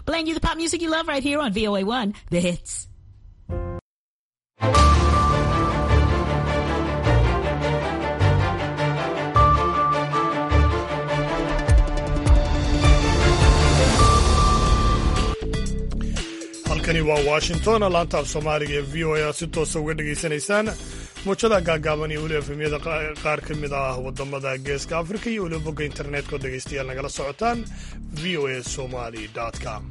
playing you the pop music you love right here on VOA1, The Hits. halkani waa washington laanta af soomaaliga ee v o a si toosa uga dhegaysanaysaan muujada gaagaaban iyo weliba efemyada qaar ka mid ah wadamada geeska afrika iyo weliba bogga internetka oo dhegaystayaal nagala socotaan v o a somali com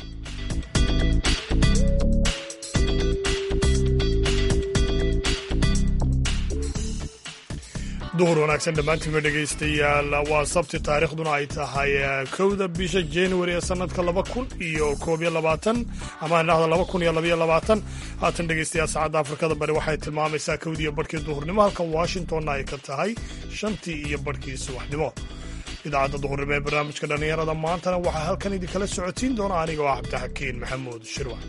duhur wanaagsan dhammaantiinba dhegaystayaal waa sabti taariikhduna ay tahay kowda bisha january ee sanadka laba kun iyo koob iyo labaatan ama dhahda laba kun iyo labaiyo labaatan haatan dhegaystayaal saacadda afrikada bari waxay tilmaamaysaa kowdiiyo barhkii duhurnimo halka washingtonna ay ka tahay shantii iyo barhkii subaxnimo idaacadda duhurnimo ee barnaamijka dhallinyarada maantana waxaa halkan idinkala socotiin doona aniga oo cabdixakiin maxamuud shirwac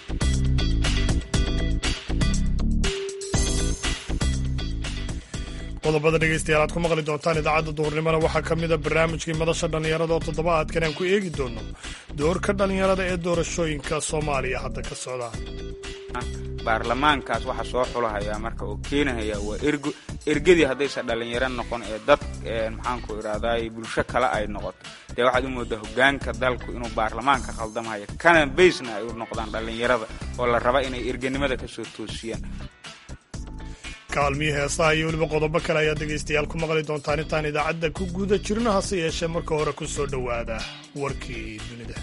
qodobada dhegaystayaal aad ku maqli doontaan idaacadda duhurnimona waxaa ka mida barnaamijkii madasha dhallinyarada oo toddobaadkan aan ku eegi doono doorka dhallinyarada ee doorashooyinka soomaaliya hadda ka socda baarlamaankaas waxa soo xulahayaa marka oo keenahaya waa ergo ergadii haddaysan dhallinyaro noqon ee dad maxaanku idhahday bulsho kale ay noqoto dee waxaad u moodaa hogaanka dalku inuu baarlamaanka khaldamayo kana baysna ay u noqdaan dhallinyarada oo la raba inay erganimada ka soo toosiyaan kaalmihii heesaha iyo weliba qodobo kale ayaad dhegaystayaal ku maqli doontaan intaan idaacadda ku guda jirno hase yeeshee marka hore ku soo dhowaada warkii dunida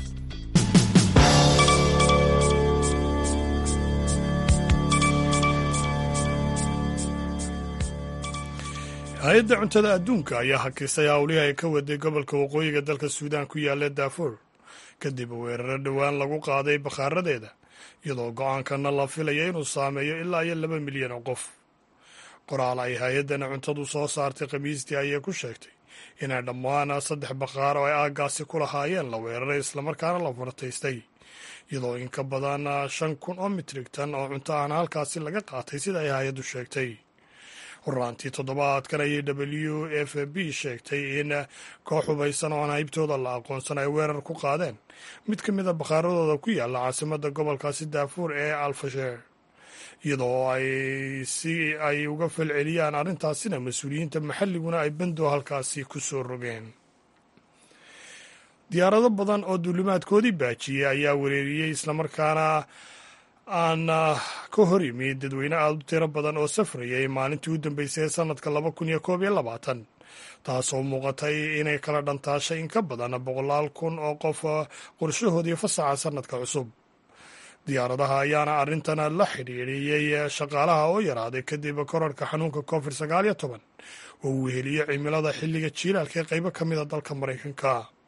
hay-adda cuntada adduunka ayaa hakisay howlihii ay ka waday gobolka waqooyiga dalka suudaan ku yaalla daafuur kadib weeraro dhowaan lagu qaaday bakhaaradeeda iyadoo go-aankana la filaya inuu saameeyo ilaa iyo laba milyan oo qof qoraal ay hay-addana cuntadu soo saartay khamiistii ayay ku sheegtay inay dhammaan saddex bakhaar oo ay aaggaasi ku lahaayeen la weeraray islamarkaana la fartaystay iyadoo in ka badan shan kun oo mitrig tan oo cunto ahna halkaasi laga qaatay sida ay hay-addu sheegtay horaantii toddobaadkan ayay w f b sheegtay in koox hubaysan oo aan haybtooda la aqoonsan ay weerar ku qaadeen mid ka mid a bakhaaradooda ku yaalla caasimadda gobolkaasi daafuur ee alfasheer iyadoo ay si ay uga falceliyaan arrintaasina mas-uuliyiinta maxalliguna ay bandow halkaasi ku soo rogeen diyaarado badan oo duulimaadkoodii baajiyey ayaa wereeriyey islamarkaana aan ka hor yimid dadweyne aada u tiro badan oo safrayay maalintii u dambeysay ee sanadka laba kun iyo koob iyo labaatan taasoo muuqatay inay kala dhantaashay in ka badan boqolaal kun oo qof qorshahoodii fasaxa sanadka cusub diyaaradaha ayaana arrintan la xidhiidhiyey shaqaalaha oo yaraaday kadib korarka xanuunka covid sagaal iyo toban oo uu weheliyo cimilada xilliga jiilaalka ee qaybo ka mida dalka maraykanka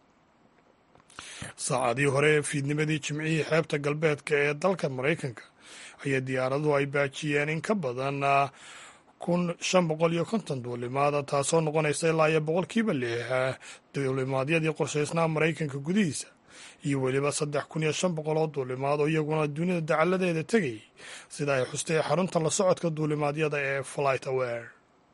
saacadii hore fiidnimadii jimcihii xeebta galbeedka ee dalka maraykanka ayaa diyaaraduhu ay baajiyeen in ka badan kun shan boqol iyo konton duulimaad taasoo noqonaysa ilaa iyo boqolkiiba lix duulimaadyadii qorshaysnaa maraykanka gudihiisa iyo weliba saddex kun iyo shan boqol oo duulimaad oo iyaguna dunida dacalladeeda tegayay sida ay xustay xarunta la socodka duulimaadyada ee flight aware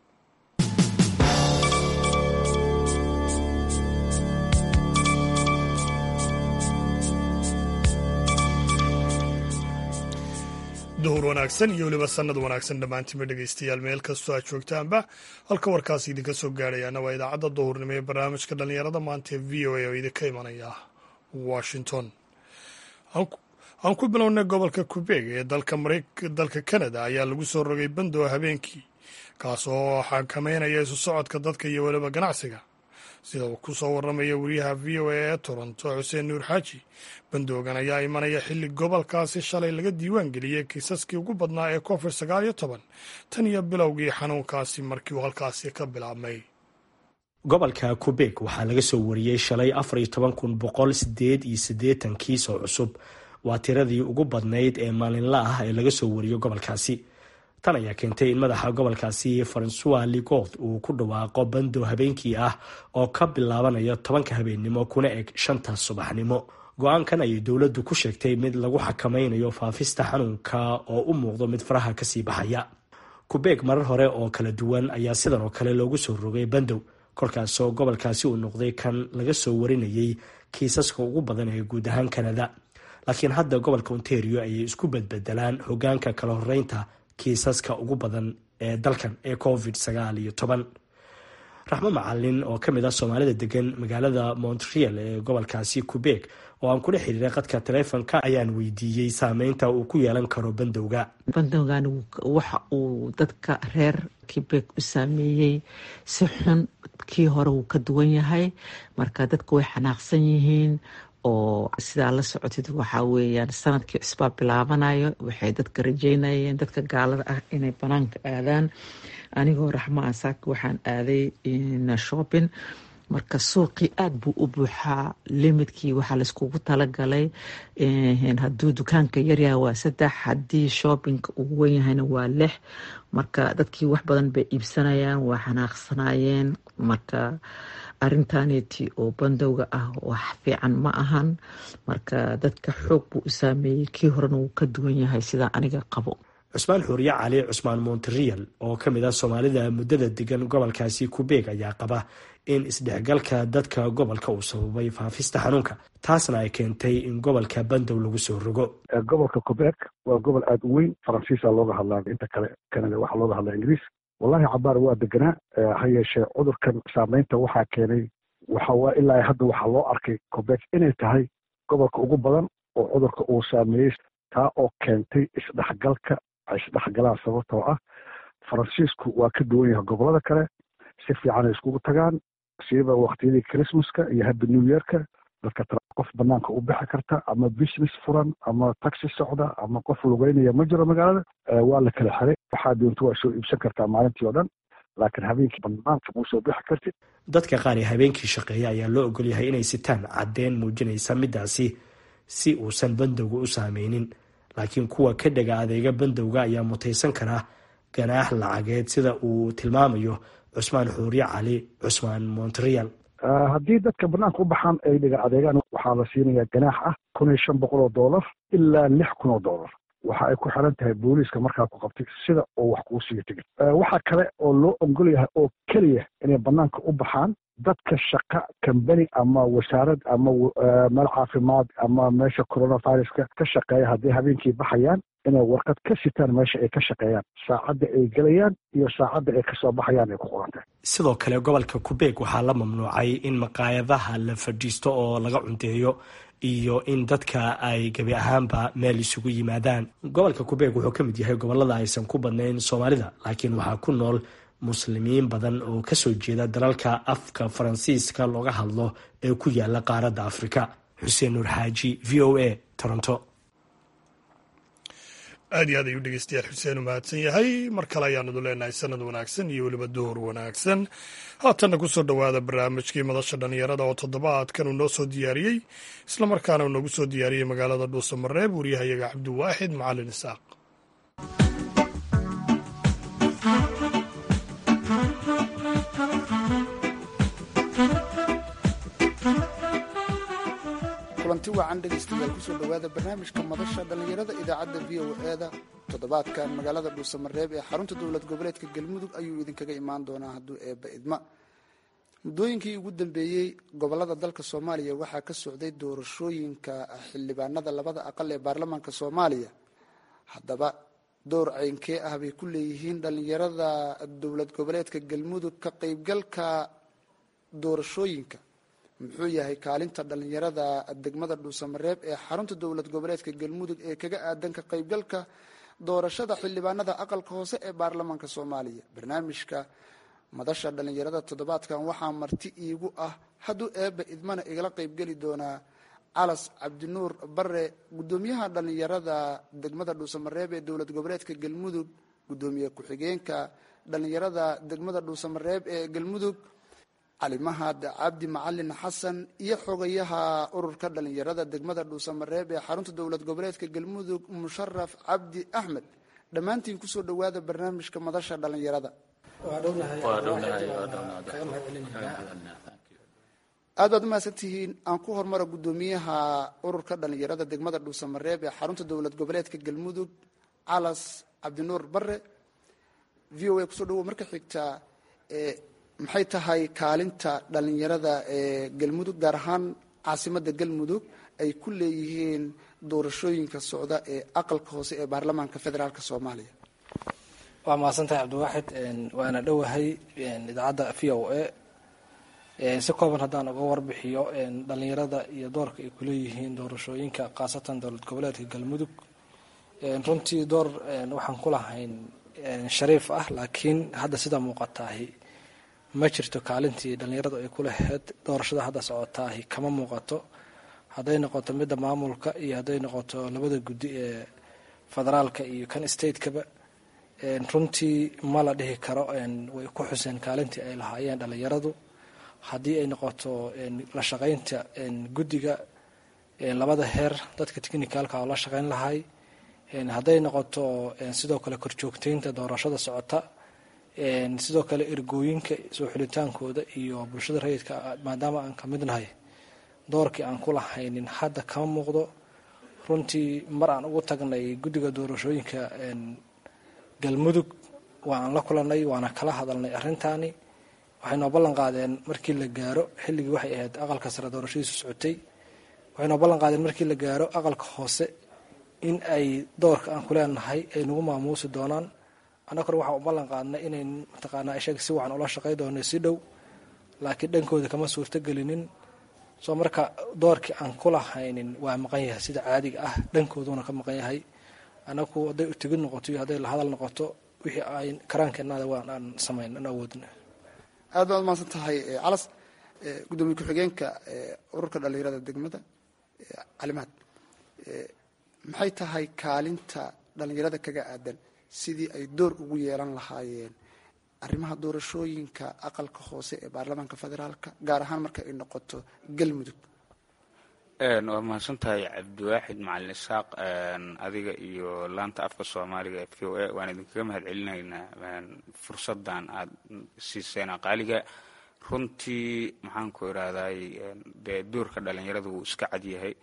duhur wanaagsan iyo weliba sannad wanaagsan dhammaantiinba dhegaystayaal meel kastoo aad joogtaanba halka warkaasi idinka soo gaadhayaana waa idaacadda duhurnimo ee barnaamijka dhallinyarada maanta ee v o a oo idinka imanaya washington aan ku bilownay gobolka qubeeg ee dalka canada ayaa lagu soo rogay bandow habeenkii kaas oo xakameynaya isu socodka dadka iyo weliba ganacsiga sida uu ku soo warramaya wariyaha v o a ee toronto xuseen nuur xaaji bandoogan ayaa imanaya xilli gobolkaasi shalay laga diiwaan geliyey kiisaskii ugu badnaa ee covid sagaal iyo toban tan iyo bilowgii xanuunkaasi markii uu halkaasi ka bilaabmay gobolka qubeeg waxaa laga soo wariyey shalay afar iyo toban kun boqol sideed iyo siddeetan kiis oo cusub waa tiradii ugu badnayd ee maalinla ah ee laga soo wariyo gobolkaasi tan ayaa keentay in madaxa gobolkaasi faransuis ligoth uu ku dhawaaqo bandow habeenkii ah oo ka bilaabanaya tobanka habeennimo kuna eg shanta subaxnimo go-aankan ayay dowladdu ku sheegtay mid lagu xakameynayo faafista xanuunka oo u muuqdo mid faraha kasii baxaya kubeeg marar hore oo kala duwan ayaa sidan oo kale loogu soo rogay bandow kolkaasoo gobolkaasi uu noqday kan laga soo warinayay kiisaska ugu badan ee guud ahaan kanada laakiin hadda gobolka ontario ayay isku bedbedelaan hogaanka kala horeynta kiisaska ugu badan ee dalkan ee covid sagaal iyo toban raxmo macalin oo ka mid ah soomaalida degan magaalada montreal ee gobolkaasi quebec oo aan kula xiriiray qadka taleefonka ayaan weydiiyey saameynta uu ku yeelan karo bandowga bandowgan waxa uu dadka reer quebec u saameeyey si xun kii hore wuu ka duwan yahay marka dadku way xanaaqsan yihiin oo sidaa la socotid waxaa weeyaan sanadkii cusbaa bilaabanayo waxay dadka rajeynayeen dadka gaalada ah inay banaanka aadaan anigoo raxmo asaak waxaan aaday shopping marka suuqii aada buu u buuxaa limidkii waxaa layskugu talagalay hadduu dukaanka yaryaha waa saddex haddii shoppingka uu wen yahayna waa lix marka dadkii wax badan bay iibsanayaan waa xanaaqsanayeen marka arintaneeti oo bandowga ah wax fiican ma ahan marka dadka xoog buu u saameeyey kii horena wuu ka duwan yahay sidaa aniga qabo cusmaan xuuriye cali cusmaan monterial oo ka mid ah soomaalida muddada degan gobolkaasi kubeeg ayaa qaba in isdhexgalka dadka gobolka uu sababay faafista xanuunka taasna ay keentay in gobolka bandow lagu soo rogo gobolka quebec waa gobol aada u weyn faransiisa looga hadlaa inta kale canada waxaa looga hadlaa ingiriis wallahi cabaar waa deganaa ha yeeshee cudurkan saameynta waxaa keenay waxawaa ilaa hadda waxaa loo arkay quebec inay tahay gobolka ugu badan oo cudurka uu saameeyey taa oo keentay isdhexgalka ay isdhexgalaan sababtoo ah faransiisku waa ka duwan yahay gobolada kale si fiican ay iskugu tagaan siiba waktiyadii christmaska iyo happy new yearka dadka qof banaanka u bixi karta ama business furan ama taxi socda ama qof lugeynaya ma jiro magaalada waa la kala xiray waxaa doonto waa soo iibsan kartaa maalintii oo dhan laakiin habeenkii banaanka muu soo bixi kartid dadka qaar ee habeenkii shaqeeya ayaa loo ogol yahay inay sitaan caddeyn muujinaysa midaasi si uusan bandowga u saameynin laakiin kuwa ka dhega adeega bandowga ayaa mutaysan karaa ganaax lacageed sida uu tilmaamayo cusmaan xuuriye cali cusmaan montreal haddii dadka banaanka u baxaan ay dhiga adeegaan waxaa la siinayaa ganaax ah kun iyo shan boqol oo dollar ilaa lix kun oo dollar waxa ay ku xiran tahay booliiska markaa ku qabtay sida oo wax kuu siiyo tigid waxaa kale oo loo ogol yahay oo keliya inay banaanka u baxaan dadka shaqa kambani ama wasaarad ama meel caafimaad ama meesha coronaviruska ka shaqeeya hadday habeenkii baxayaan inay warqad ka sitaan meesha ay ka shaqeeyaan saacadda ay gelayaan iyo saacadda ay kasoo baxayaan ay ku qorantahay sidoo kale gobolka kubeeg waxaa la mamnuucay in maqaayadaha la fadhiisto oo laga cunteeyo iyo in dadka ay gebi ahaanba meel isugu yimaadaan gobolka kubeeg wuxuu ka mid yahay gobolada aysan ku badnayn soomaalida laakiin waxaa ku nool muslimiin badan oo kasoo jeeda dalalka afka faransiiska looga hadlo ee ku yaala qaaradda afrika xuseen nuur xaaji v o a toronto aad iyo aad ayuu dhegeystayaal xuseen u mahadsan yahay mar kale ayaanadu leenahay sanad wanaagsan iyo weliba duhur wanaagsan haatanna kusoo dhowaada barnaamijkii madasha dhallinyarada oo toddobaadkan uu noo soo diyaariyey islamarkaana uu noogu soo diyaariyey magaalada dhuuso mareeb wariyahayaga cabdiwaaxid macalin isaaq kulanti wacan dhegaystayaal kusoo dhowaada barnaamijka madasha dhallinyarada idaacadda v o e-da toddobaadkan magaalada dhuusamareeb ee xarunta dowlad goboleedka galmudug ayuu idinkaga imaan doonaa hadduu eebba idma muddooyinkii ugu dambeeyey gobolada dalka soomaaliya waxaa ka socday doorashooyinka xildhibaanada labada aqal ee baarlamaanka soomaaliya haddaba door ceynkee ah bay ku leeyihiin dhallinyarada dowlad goboleedka galmudug ka qeybgalka doorashooyinka muxuu yahay kaalinta dhallinyarada degmada dhuusamareeb ee xarunta dowlad goboleedka galmudug ee kaga aadan ka qaybgalka doorashada xildhibaanada aqalka hoose ee baarlamaanka soomaaliya barnaamijka madasha dhallinyarada toddobaadkan waxaa marti iigu ah hadduu eebba idmana igala qaybgeli doonaa calas cabdinuur bare gudoomiyaha dhallinyarada degmada dhuusamareeb ee dowlad goboleedka galmudug gudoomiye ku-xigeenka dhallinyarada degmada dhuusamareeb ee galmudug calimahad cabdi macalin xasan iyo xogayaha ururka dhallinyarada degmada dhuusamareeb ee xarunta dowlad goboleedka galmudug musharaf cabdi axmed dhammaantiin kusoo dhowaada barnaamijka madasha dhallinyarada aad baad umahadsan tihiin aan ku hormara gudoomiyaha ururka dhallinyarada degmada dhuusamareeb ee xarunta dowlad goboleedka galmudug calas cabdinuur bare v o a kusoo dhawo marka xigta maxay tahay kaalinta dhallinyarada ee galmudug gaar ahaan caasimada galmudug ay ku leeyihiin doorashooyinka socda ee aqalka hoose ee baarlamaanka federaalk soomaaliya waa mahadsantahay cabdiwaaxid waana dhowahay idaacadda v o a si kooban haddaan uga warbixiyo dhalinyarada iyo doorka ay kuleeyihiin doorashooyinka khaasatan dowlad goboleedka galmudug runtii door waxaan ku lahayn shariif ah laakiin hadda sida muuqataahi ma jirto kaalintii dhalinyaradu ay ku lahayd doorashada hadda socotaahi kama muuqato hadday noqoto midda maamulka iyo hadday noqoto labada guddi ee federaalka iyo kan stateka-ba runtii ma la dhihi karo way ku xuseen kaalintii ay lahaayeen dhalinyaradu haddii ay noqoto la shaqaynta guddiga labada heer dadka technicalka oo la shaqayn lahay hadday noqoto sidoo kale korjoogteynta doorashada socota sidoo kale ergooyinka soo xulitaankooda iyo bulshada rayidka maadaama aan ka midnahay doorkii aan ku lahaynin hadda kama muuqdo runtii mar aan ugu tagnay guddiga doorashooyinka galmudug waan la kulanay waana kala hadalnay arrintaani waxay noo ballan qaadeen markii la gaaro xilligii waxay ahayd aqalka sare doorashadiisu socotay waxay noo ballan qaadeen markii la gaaro aqalka hoose in ay doorka aan ku leenahay ay nagu maamuusi doonaan annaguna waxaan u ballan qaadnay inay mataqaanaa ishaga si wacan ula shaqay doono si dhow laakiin dhankooda kama suurtogelinin soo marka doorkii aan ku lahaynin waa maqan yahay sida caadiga ah dhankooduna ka maqan yahay anagu hadday utegid noqoto iyo hadday lahadal noqoto wixii ay karaankeenaada waan aan samayn an awoodna aad baad umahadsan tahay calas gudoomiye ku-xigeenka ururka dhalinyarada degmada calimaad maxay tahay kaalinta dhalinyarada kaga aadan sidii ay door ugu yeelan lahaayeen arrimaha doorashooyinka aqalka hoose ee baarlamaanka federaalka gaar ahaan marka ay noqoto galmudug waa mahadsan tahay cabdiwaaxid macalin isaaq adiga iyo laanta afka soomaaliga ee v o a waan idinkaga mahad celinaynaa fursadan aada siiseen aqaaliga runtii maxaan ku irahday dee doorka dhalinyarada wuu iska cadyahay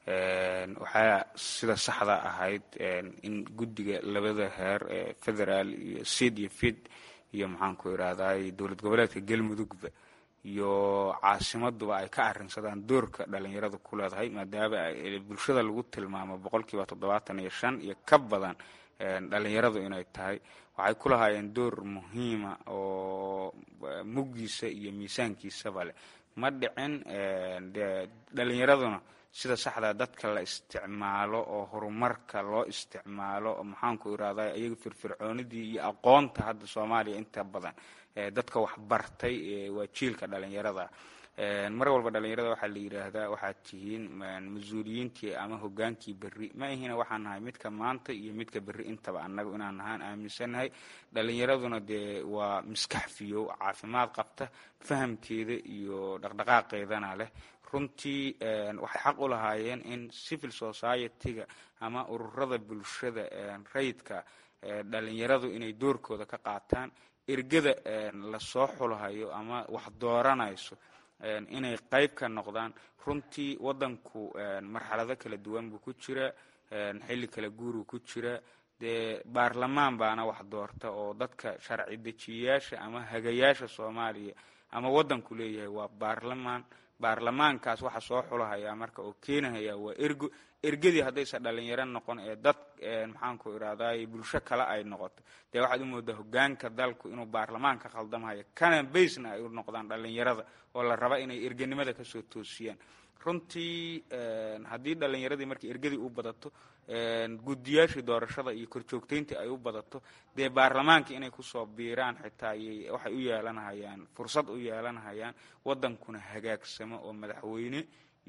waxaa sida saxda ahayd in guddiga labada heer ee federaal iyo sid iyo fid iyo maxaan ku irahday dowlad goboleedka galmudugba iyo caasimaduba ay ka arinsadaan doorka dhalinyaradu ku leedahay maadaama bulshada lagu tilmaamo boqolkiiba toddobaatan iyo shan iyo ka badan dhalinyaradu inay tahay waxay ku lahaayeen door muhiima oo muggiisa iyo miisaankiisaba leh ma dhicin de dhalinyaraduna sida saxdaa dadka la isticmaalo oo horumarka loo isticmaalo maxaanku irahda iyaga firfircoonidii iyo aqoonta hadda soomaaliya inta badan dadka waxbartay waa jiilka dhalinyarada mar walba dhalinyarada waxaa la yidhaahdaa waxaad tihiin mas-uuliyiintii ama hogaankii berri ma ihina waxaan nahay midka maanta iyo midka berri intaba annagu inaan nahaan aaminsannahay dhalinyaraduna dee waa miskax fiyow caafimaad qabta fahamkeeda iyo dhaqdhaqaaqeedana leh runtii waxay xaq u lahaayeen in civil society-ga ama ururada bulshada rayidka dhalinyaradu inay doorkooda ka qaataan ergada lasoo xulahayo ama wax dooranayso inay qayb ka noqdaan runtii wadanku marxalado kala duwan buu ku jira xilli kala guuruu ku jira dee baarlamaan baana wax doorta oo dadka sharci dejiyayaasha ama hagayaasha soomaaliya ama wadanku leeyahay waa baarlamaan baarlamaankaas waxa soo xulahaya marka oo keenahaya waa ergo ergadii haddaysa dhalinyaro noqon ee dad maxaanku irahday bulsho kale ay noqoto dee waxaad u moodaa hogaanka dalku inuu baarlamaanka khaldamhayo kana baysna ay u noqdaan dhalinyarada oo la raba inay erganimada kasoo toosiyaan runtii haddii dhalinyaradii markii ergadii u badato guddiyaashii doorashada iyo korjoogteyntii ay u badato dee baarlamaanka inay kusoo biiraan xitaa waxay u yeelanhayaan fursad u yeelanhayaan wadankuna hagaagsamo oo madaxweyne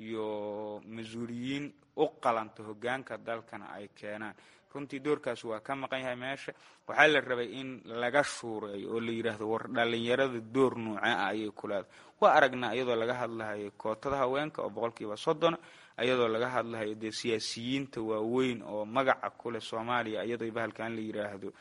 iyo mas-uuliyiin u qalanta hogaanka dalkana ay keenaan runtii doorkaas waa ka maqan yahay meesha waxaa la rabay in laga shuureeyo oo la yidhaahdo war dhalinyarada door nuuce ah ayay ku leedahay waa aragnaa iyadoo laga hadlahayo kootada haweenka oo boqolkiiba soddona iyadoo laga hadlahayo dee siyaasiyiinta waaweyn oo magaca kuleh soomaaliya iyadoo bahalkan la yidhaahdo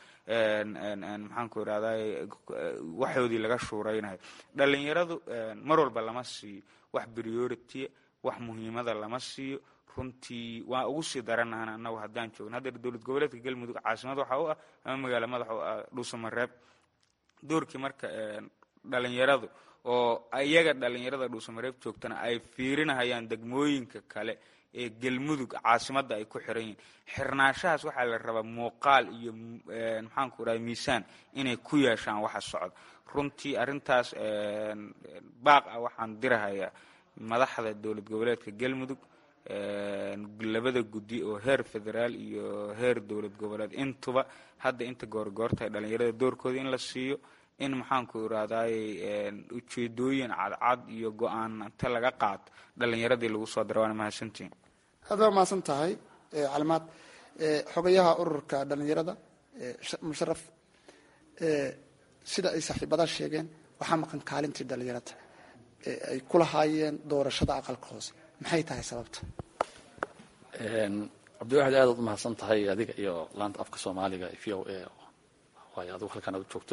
maxaanku irahday waxoodii laga shuureynayo dhalinyaradu mar walba lama siiyo wax priority wax muhiimada lama siiyo runtii waa ugu sii daranahan anagu haddaan joogno hadda dowlad goboleedka galmudug caasimad waxa u ah ama magaalo madax u ah dhuusamareeb doorkii marka dhalinyaradu oo iyaga dhalinyarada dhuusamareeb joogtana ay fiirinahayaan degmooyinka kale ee galmudug caasimadda ay ku xiran yihiin xirnaanshahaas waxaa la rabaa muuqaal iyo maxaanku raha miisaan inay ku yeeshaan waxa socda runtii arrintaas baaq ah waxaan dirahayaa madaxda dowlad goboleedka galmudug labada guddi oo heer federaal iyo heer dowlad goboleed intuba hadda inta goorgoortahay dhalinyarada doorkooda in la siiyo in maxaanku irahdaay ujeedooyin cadcad iyo go-aan inta laga qaato dhalinyaradii lagu soo dara waana mahadsantihin aad waa mahadsan tahay calimaad xogayaha ururka dhalinyarada musharaf sida ay saaxiibadaa sheegeen waxaa maqan kaalintii dhalinyarada ay ku lahaayeen doorashada aqalka hoose maxay tahay sababta cabdiwaxid aad ad umahadsan tahay adiga iyo laanta afka soomaaliga v o a waayo adigu halkan aad joogto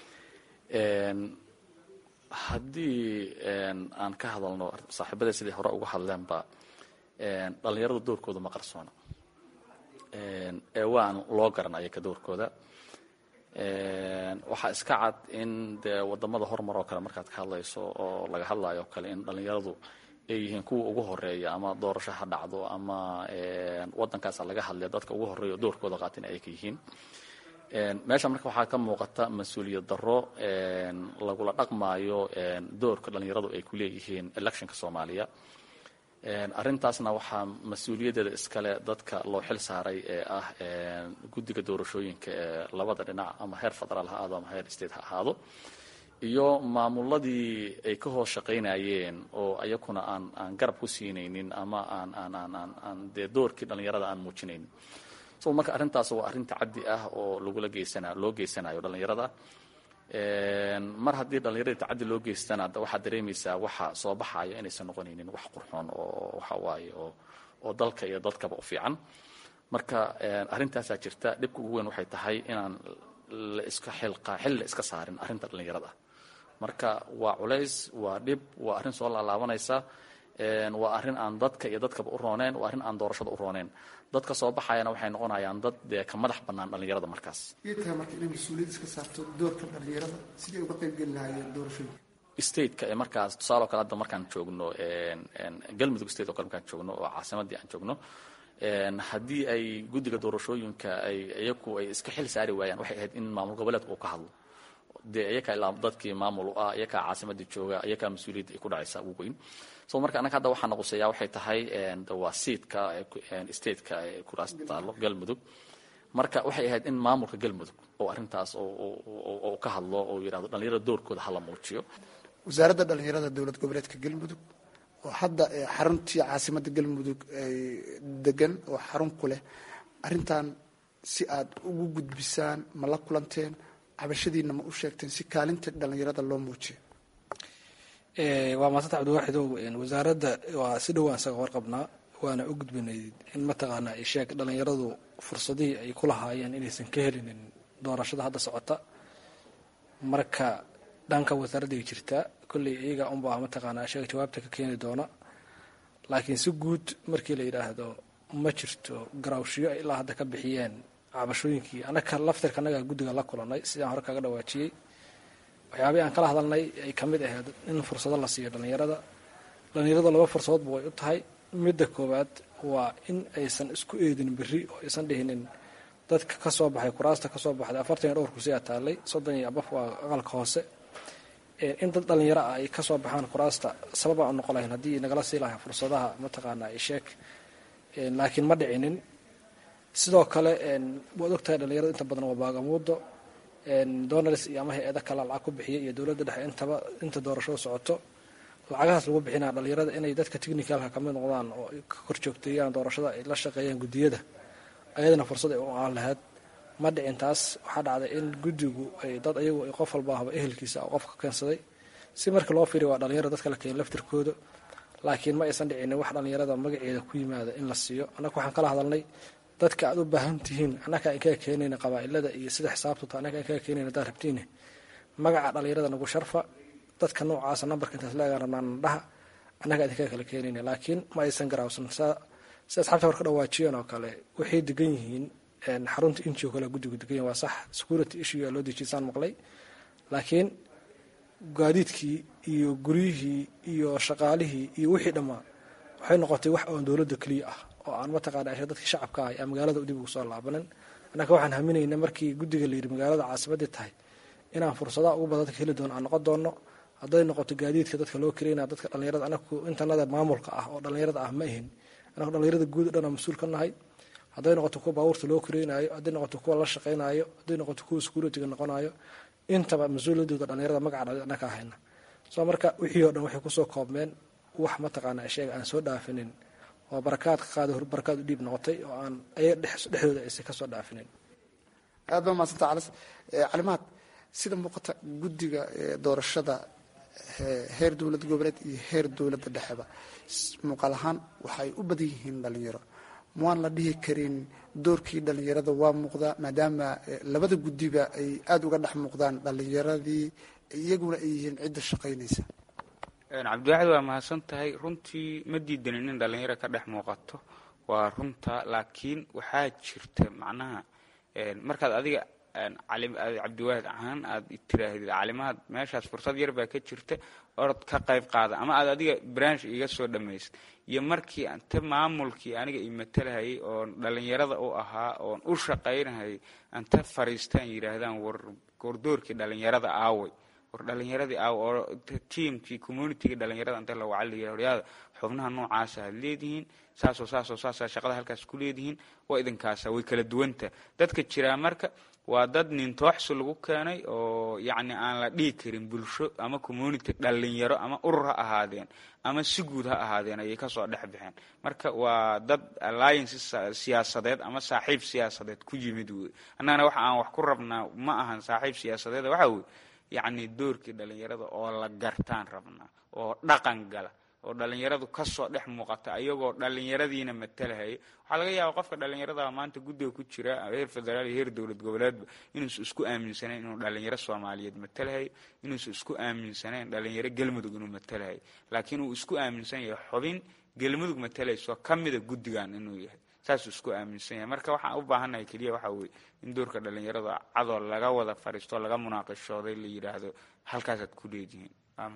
haddii aan ka hadalno saaxiibada sidai hore uga hadleenba dhalinyarada doorkooda ma qarsoona ee waan loo garanaya ka doorkooda waxaa iska cad in dee wadamada horumar oo kale markaad ka hadlayso oo laga hadlayo o kale in dhalinyaradu ay yihiin kuwa ugu horeeya ama doorasho ha dhacdo ama wadankaasa laga hadlaya dadka ugu horeeya oo doorkooda qaatin ay ka yihiin meesha marka waxaa ka muuqata mas-uuliyad daro lagula dhaqmaayo doorka dhalinyaradu ay ku leeyihiin electionka soomaaliya arrintaasna waxaa mas-uuliyaddeeda iskale dadka loo xil saaray ee ah guddiga doorashooyinka ee labada dhinac ama heer federaal ha ahaado ama heer state ha ahaado iyo maamuladii ay ka hoos shaqaynayeen oo ayakuna aan aan garab ku siinaynin ama aan aan aan aan aan dee doorkii dhalinyarada aan muujinaynin so marka arrintaas waa arrin tacaddi ah oo lagula geysana loo geysanayo dhalinyarada mar haddii dhalinyarada tacaddi loo geystana waxaad dareemaysaa waxa soo baxaya inaysan noqonaynin wax qurxoon oo waxa waaye oo oo dalka iyo dadkaba u fiican marka arrintaasaa jirta dhibka ugu weyn waxay tahay inaan la iska xilqa xil la iska saarin arrinta dhalinyarada marka waa culays waa dhib waa arrin soo laalaabanaysa waa arrin aan dadka iyo dadkaba u rooneen waa arrin aan doorashada u rooneen dadka soo baxayana waxay noqonayaan dad dee ka madax bannaan dhalinyarada markaas iyay tahay marka inay mas-uuliyad iska saarto doorka dhalinyarada sidii ay uga qayb geli lahaayeen doorashooyinka stateka ee markaas tusaale o kale hadda markaan joogno galmudug state o kale markaan joogno oo caasimadii aan joogno haddii ay guddiga doorashooyinka ay iyaku ay iska xil saari waayaan waxay ahayd in maamul goboleedka uu ka hadlo dee iyakaa ilaa dadkii maamul u ah iyakaa caasimadii jooga iyakaa mas-uuliyadda ay ku dhacaysa ugu weyn so marka annaga hadda waxaa naquseeyaa waxay tahay waa seatka stateka ee kuraas taalo galmudug marka waxay ahayd in maamulka galmudug oo arrintaas oo ka hadlo oo yidhahdo dhalinyarada doorkooda hala muujiyo wasaaradda dhalinyarada dowlad goboleedka galmudug oo hadda xaruntii caasimadda galmudug ay degan oo xarun ku leh arrintan si aad ugu gudbisaan ma la kulanteen cabashadiina ma u sheegteen si kaalinta dhalinyarada loo muujiyo waa maasanta cabdiwaaxidow wasaaradda waa si dhowaan isaga warqabnaa waana u gudbinay in mataqaanaa isheeg dhalinyaradu fursadihii ay ku lahaayeen inaysan ka helinin doorashada hadda socota marka dhanka wasaaradday jirtaa kolley iyaga unbaa mataqaanaa isheeg jawaabta ka keeni doona laakiin si guud markii la yidhaahdo ma jirto garawshiyo ay ilaa hadda ka bixiyeen cabashooyinkii anaka laftirka annaga guddiga la kulanay sidaan hore kaga dhawaajiyey waxyaabihii aan kala hadalnay ay ka mid ahayd in fursado la siiyo dhalinyarada dhalinyarada laba fursadoodba way u tahay midda koowaad waa in aysan isku eedin berri oo aysan dhihinin dadka ka soo baxay kuraasta ka soo baxday afartan iyo dhowr kursi aa taallay soddon iyo abaf waa aqalka hoose in dad dhalinyaro ah ay ka soo baxaan kuraasta sababaan u noqon lahayn haddii nagala sii lahay fursadaha mataqaanaa isheeg laakiin ma dhicinin sidoo kale waad ogtahay dhalinyarada inta badan waa baagamuudo donals iyo ama hay-ada kale lacag ku bixiya iyo dowladda dhexe intaba inta doorashada socoto lacagahaas lagu bixinaya dhalinyarada inay dadka technicalka kamid noqdaan oo ka korjoogteeyaan doorashada ay la shaqeeyaan guddiyada ayadana fursad ay u aan lahayd ma dhicin taas waxaa dhacday in guddigu ay dad ayagu ay qof walba ahba ehelkiisa qofka keensaday si markii loo fiiriy waa dhalinyaro dadka la keena laftirkooda laakiin ma aysan dhicinin wax dhalinyarada magaceeda ku yimaada in la siiyo annaga waxaan kala hadalnay dadka aad u baahan tihiin annaga aan kaga keenayna qabaa-ilada iyo sida xisaabtuta annaga aan kaga keenayna haddaad rabtiine magaca dhalinyarada nagu sharfa dadka noocaasa nambarka intaas la egaan rabnaan dhaha annaga idinkaga kala keenayna laakiin ma aysan garaawsan saa si asxaabta hor ka dhawaajiyeen oo kale waxay degan yihiin xarunta inji oo kale guddigu degan yihin waa sax security issue loo dejisaan maqlay laakiin gaadiidkii iyo guryihii iyo shaqaalihii iyo wixii dhammaa waxay noqotay wax oon dowladda keliya ah oo aan mataqaana asha dadka shacabka ah aan magaalada dib ugu soo laabanin annaka waxaan haminayna markii guddiga la yidhi magaalada caasimadii tahay inaan fursadaha ugu badan dadka heli doono aan noqon doono hadday noqoto gaadiidka dadka loo karaynaya dadka dhallinyarada anaku intanada maamulka ah oo dhallinyarada ah ma ahin anaku dhallinyarada guud o dhan aan mas-uul ka nahay hadday noqoto kuwa baabuurta loo karaynayo hadday noqoto kuwa la shaqaynayo hadday noqoto kuwa security-ga noqonayo intaba mas-uuliyadooda dhallinyarada magaca anaka hayna soo marka wixii oo dhan waxay kusoo koobmeen wax mataqaana sheega aan soo dhaafinin oo barakaad ka qaada barakaad u dhiib noqotay oo aan ayaga dhexdooda aysan kasoo dhaafinin aad baa mahadsanta calis calimaad sida muuqata guddiga doorashada heer dowlad goboleed iyo heer dowladda dhexeba muuqaal ahaan waxay u badan yihiin dhalinyaro mwaan la dhihi karin doorkii dhalinyarada waa muuqdaa maadaama labada guddiba ay aada uga dhex muuqdaan dhalinyaradii iyaguna ay yihiin cidda shaqaynaysa cabdiwaxid waa mahadsan tahay runtii ma diidanin in dhalinyaro ka dhex muuqato waa runta laakiin waxaa jirta macnaha markaad adiga cabdiwaahid ahaan aad tiraahdid calimaad meeshaas fursad yar baa ka jirta orod ka qayb qaada ama aad adiga branch iga soo dhammaysid iyo markii ante maamulkii aniga i matalahayay oon dhalinyarada u ahaa oon u shaqaynahayay ante fariistaan yidhaahdaan wardoorkii dhalinyarada aaway war dhalinyaradii aaw oo tiamkii communitygii dhalinyarada ante la waca layidhah horyaada xubnaha noocaasa had leedihiin saasoo saasoo saasa shaqada halkaas ku leedihiin waa idinkaasa way kala duwanta dadka jiraa marka waa dad nintooxsi lagu keenay oo yacni aan la dhihi karin bulsho ama community dhalinyaro ama urur ha ahaadeen ama si guud ha ahaadeen ayay kasoo dhex baxeen marka waa dad alliance siyaasadeed ama saaxiib siyaasadeed ku yimid wey annagana waxa aan wax ku rabnaa ma ahan saaxiib siyaasadeed waxa weye yacni doorkii dhalinyarada oo la gartaan rabnaa oo dhaqan gala oo dhalinyaradu kasoo dhex muuqata ayagoo dhalinyaradiina matalahaya waxaa laga yaaba qofka dhalinyarada maanta guddiga ku jira heer federaal iyo heer dowlad goboleedba inuusan isku aaminsanayn inuu dhalinyaro soomaaliyeed matalahayo inuusan isku aaminsanayn dhalinyaro galmudug inuu matalahayo laakiin uu isku aaminsan yahay xubin galmudug matalayso kamida guddigan inuu yahay saasuu isku aaminsan yahay marka waxaan u baahannahay keliya waxaa weye in doorka dhalinyarada cadoo laga wada fariisto laga munaaqishooday la yidhaahdo halkaasaad ku leedihiin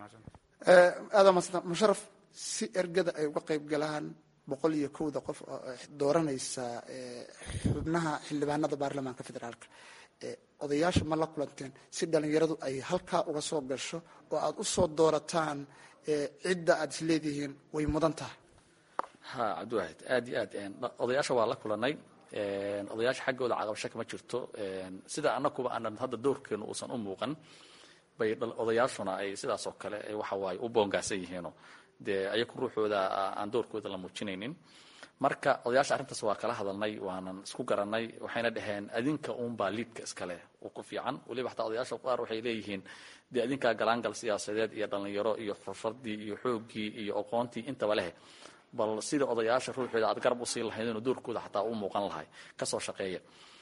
aada maasanta musharaf si ergada ay uga qayb galaan boqol iyo kowda qof oo dooranaysa xubnaha xildhibaanada baarlamaanka federaalka odayaasha ma la kulanteen si dhalinyaradu ay halkaa uga soo gasho oo aada usoo doorataan cidda aada is leedihiin way mudan tahay ha cabdiwaahid aad iyo aad odayaasha waa la kulanay odayaasha xaggooda caqabasho kama jirto sida anakuba aanan hadda doorkeenu uusan u muuqan bay odayaashuna ay sidaas oo kale waxa waaye u boongaasan yihiino dee ayaku ruuxooda aan doorkooda la muujinaynin marka odayaasha arrintaas waa kala hadalnay waanan isku garanay waxayna dhaheen adinka uunbaa liidka iskale u ku fiican weliba xataa odayaasha qaar waxay leeyihiin dee adinkaa galaangal siyaasadeed iyo dhalinyaro iyo xurfadii iyo xooggii iyo aqoontii intaba leh bal sida odayaasha ruuxooda aad garab usii lahayd inuu doorkooda xataa u muuqan lahay kasoo shaqeeya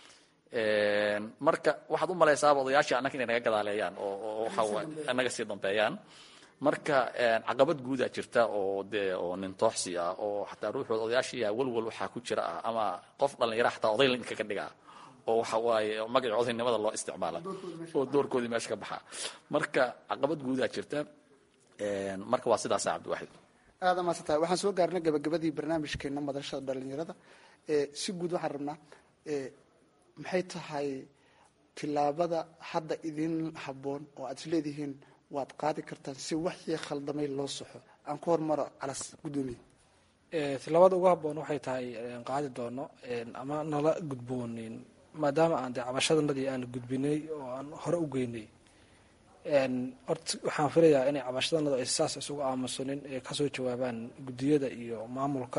marka waxaad u malaysaaba odayaashii annaga inay naga gadaaleeyaan oo waxa naga sii dambeeyaan marka caqabad guudaa jirta oo dee oo nintooxsi ah oo xataa ruuxooda odayaashiya walwal waxaa ku jira ah ama qof dhalinyara xataa oday inkaga dhigaa oo waxa waaye magaca odaynimada loo isticmaala oo doorkoodii meesha ka baxaa marka caqabad guudaa jirta marka waa sidaasa cabdiwaxid aada maadsan tahay waxaan soo gaarnay gabagabadii barnaamijkeena madashada dhalinyarada si guud waxaan rabnaa maxay tahay tilaabada hadda idin habboon oo aad is leedihiin waad qaadi kartaan si waxii khaldamay loo soxo aan ku hormaro calas guddoomiye tilaabada ugu habboon waxay tahay qaadi doono ama nala gudboonin maadaama aan dee cabashadanadii aan gudbinay oo aan hore u geynay horta waxaan filayaa inay cabashadanadu ay saas isugu aamusanin ee kasoo jawaabaan guddiyada iyo maamulka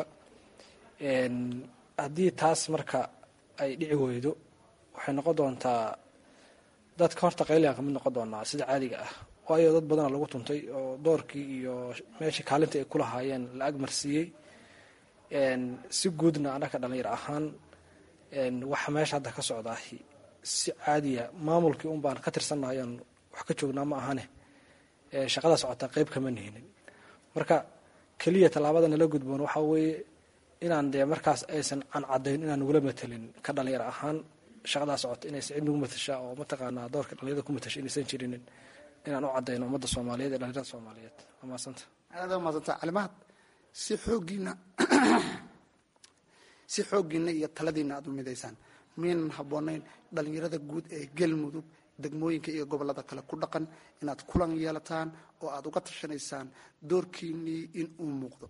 haddii taas marka ay dhici weydo waxay noqon doontaa dadka horta qayligan kamid noqon doonaa sida caadiga ah waayo dad badana lagu tuntay oo doorkii iyo meeshii kaalintii ay kulahaayeen la agmarsiiyey si guudna anaka dhalinyar ahaan waxa meesha hadda ka socdaa si caadiya maamulkii un baan ka tirsannahayan wax ka joognaa ma ahane shaqada socotaa qeyb kama nihinin marka keliya tallaabada nala gudboon waxaa weeye inaan dee markaas aysan aan caddayn inaan nagula matelin ka dhalinyar ahaan shaqadaa socota inaysan cid nagu matashaa oo mataqaanaa doorka dhalinyarada ku matasha inaysan jirinin inaan u caddayno ummadda soomaaliyeed ee dhalinyarada soomaaliyeed waa maasanta aada maasanta calimahad si xooggiina si xooggiina iyo taladiina aada u midaysaan miyaynan habboonayn dhalinyarada guud ee galmudug degmooyinka iyo gobolada kale ku dhaqan inaad kulan yeelataan oo aada uga tashanaysaan doorkiinii in uu muuqdo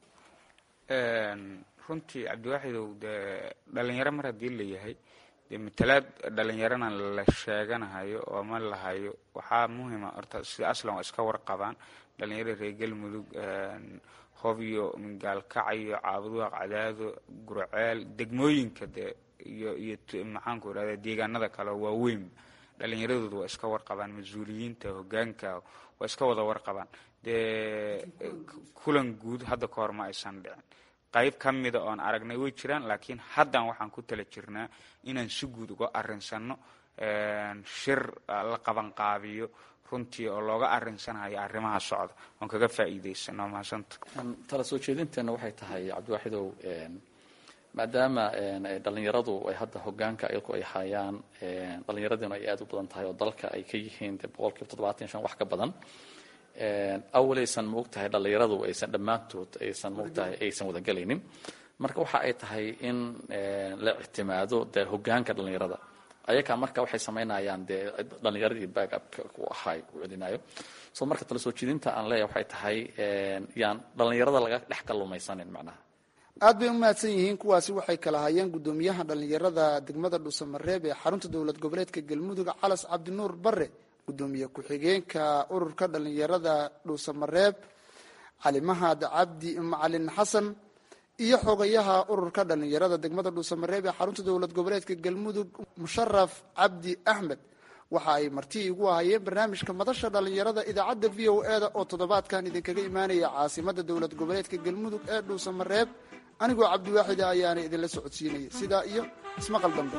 runtii cabdiwaaxidow dee dhalinyaro mar haddii la yahay dee matalaad dhalinyarana la sheeganahayo oo ma lahayo waxaa muhima horta sida aslan waa iska warqabaan dhalinyarada reer galmudug hob iyo mingaalkacyo caabuduaq cadaado gurceel degmooyinka dee iyo iyo maxaanku irahda deegaanada kale oo waaweyn dhalinyaradooda waa iska warqabaan mas-uuliyiinta hogaanka waa iska wada warqabaan dee kulan guud hadda ka hor ma aysan dhicin qayb ka mida oon aragnay way jiraan laakiin haddan waxaan ku tala jirnaa inaan si guud uga arinsano shir la qabanqaabiyo runtii oo looga arinsanayo arrimaha socda oon kaga faa'iidaysano mahasanta tala soo jeedinteena waxay tahay cabdiwaaxidow maadaama dhalinyaradu ay hadda hogaanka iyaku ay hayaan dhalinyaradina ay aada u badan tahay oo dalka ay ka yihiin de boqol kiiba toddobaatan shan wax ka badan awaleysan maogtahay dhalinyaradu aysan dhammaantood aysan maogtahay aysan wadagelaynin marka waxa ay tahay in la ictimaado de hogaanka dhalinyarada ayaga marka waxay samaynayaan dee dhalinyaradii backupka ku ahay u celinayo so marka tala soo jeedinta aan leeyahay waxay tahay yaan dhalinyarada laga dhex kalumaysanin macnaha aad bay u mahadsan yihiin kuwaasi waxay kala hayeen guddoomiyaha dhalinyarada degmada dhuusamareeb ee xarunta dowlad goboleedka galmudug calas cabdinuur bare guddoomiye ku-xigeenka ururka dhalinyarada dhuusamareeb cali mahad cabdi macalin xasan iyo xogayaha ururka dhalinyarada degmada dhuusamareeb ee xarunta dowlad goboleedka galmudug musharaf cabdi axmed waxa ay marti igu ahayeen barnaamijka madasha dhalinyarada idaacadda v o e da oo toddobaadkan idinkaga imaanaya caasimada dowlad goboleedka galmudug ee dhuusamareeb anigoo cabdiwaaxida ayaana idinla socodsiinaya sidaa iyo ismaqal dambe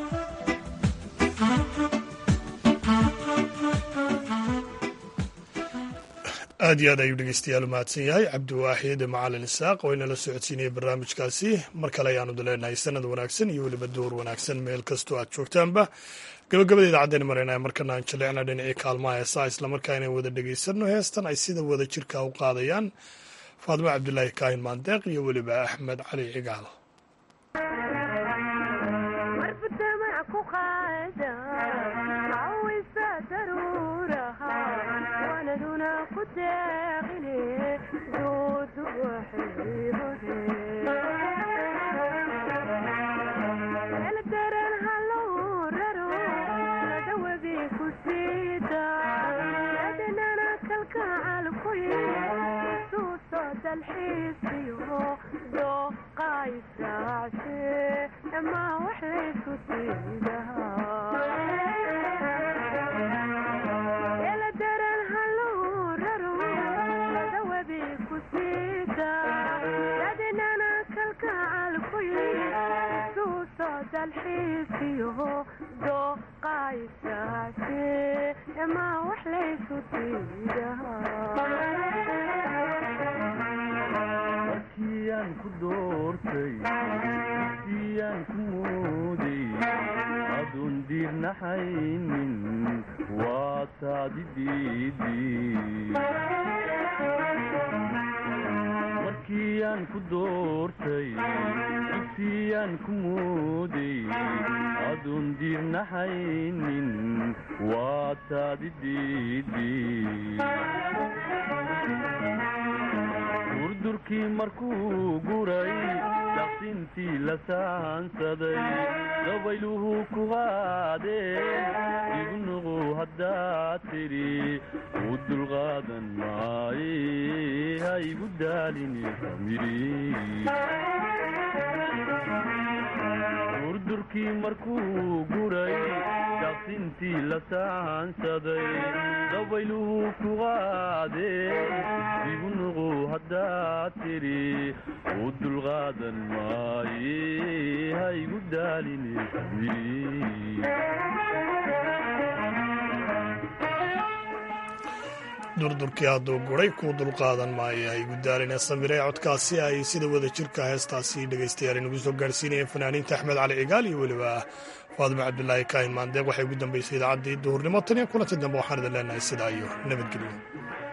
aad iyo aad ayuu dhegeystayaal u mahadsan yahay cabdiwaaxid macalin isaaq oo inala socodsiinaya barnaamijkaasi mar kale ayaanu leenahay sanad wanaagsan iyo weliba door wanaagsan meel kastoo aad joogtaanba gabagabada idaacaddeena marayna markana aan jaleecna dhinacii kaalmaha heesaa islamarkaa inay wada dhegeysanno heestan ay sida wada jirka u qaadayaan faadimo cabdulaahi kaahin maandeeq iyo weliba axmed cali cigaal markiyaan ku doortay siyaan ku mooday aduun diirnaxaynin waa taadi markiyaan ku doortay siyaan ku mooday aduun diirnaxaynin waa taadi durdurkii markuu guray daqsintii la saansaday dabayluhu ku qaadeen igu nuqu haddaad tidhi u dulqaadan maaye ha igu daalini durdurkii markuu guray daqsintii la saansaday dabayluhu ku qaadeen igu nuqu haddaad tidhi u dulqaadan maaye ha igu daalini durdurkii hadduu guray kuu dulqaadan maayo hay gudaalina samire codkaasi ay sida wada jirka heestaasi dhegaystayaal inagu soo gaarhsiinayeen fanaaniinta axmed cali cigaal iyo weliba faadimo cabdulaahi kaahin maandeeq waxay ugu dambaysay idaacaddii duhurnimo tan iyo kulanti dambe waxaan idin leenahay sidaa iyo nabadgelyo